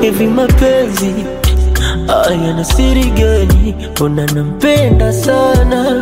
hivi mapenzi haya na siri gani? Mbona nampenda sana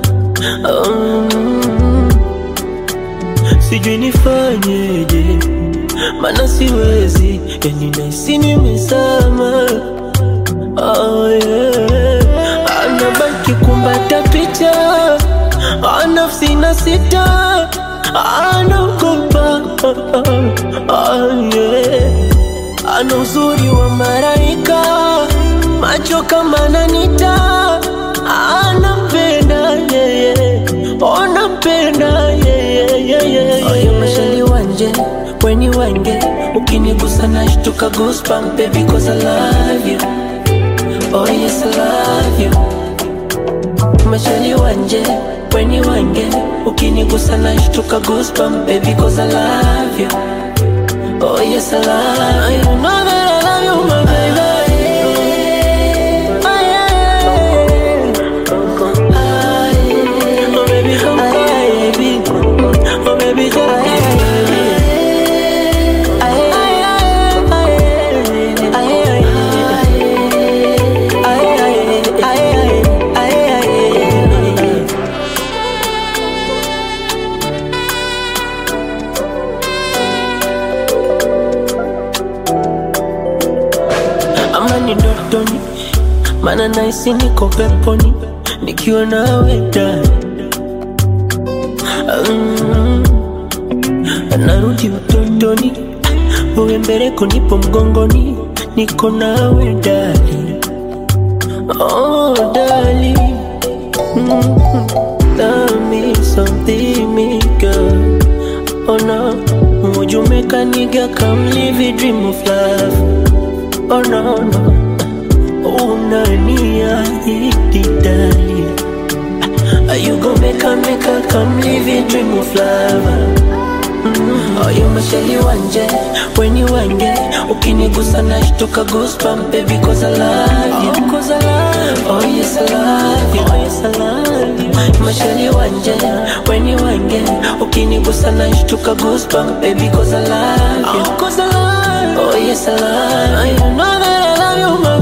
um, sijui nifanyeje, mana siwezi, yani nahisi nimezama oh, yeah. Anabaki kumbata picha nafsi na sita anaogopa oh, yeah. Ana uzuri wa maraika, macho kama nanita, anampenda yeye, onampenda yeye. Oyo mashali wanje weni wange, ukinigusa nashtuka goosebump baby cause I love you. Oh yes I love you. Mashali wanje weni wange, ukinigusa nashtuka goosebump baby cause I love you. Oh yes, I love you. You know that I love you, my baby. Oh, yeah. Oh, baby, come baby. Oh, baby, come ama ni ndotoni, mana naisi niko peponi nikiwa nawe ndani. Mm, narudi utotoni, uwe mbeleko, nipo mgongoni, niko nawe ndani. Oh, dali mm, tell me something, me girl. Oh no, would you make a nigga come live a dream of love? Oh no, no Unaniahidi dali Are you gonna make a make a come live a dream of love mm. Oh you mashali wanje When you wange Ukinigusa nashtuka goosebump baby cause I love you oh, cause I love you Oh yes I love you Oh yes I love you Mashali wanje When you wange Ukinigusa nashtuka goosebump baby cause I love you oh, cause I love you Oh yes I love you You know that I love you my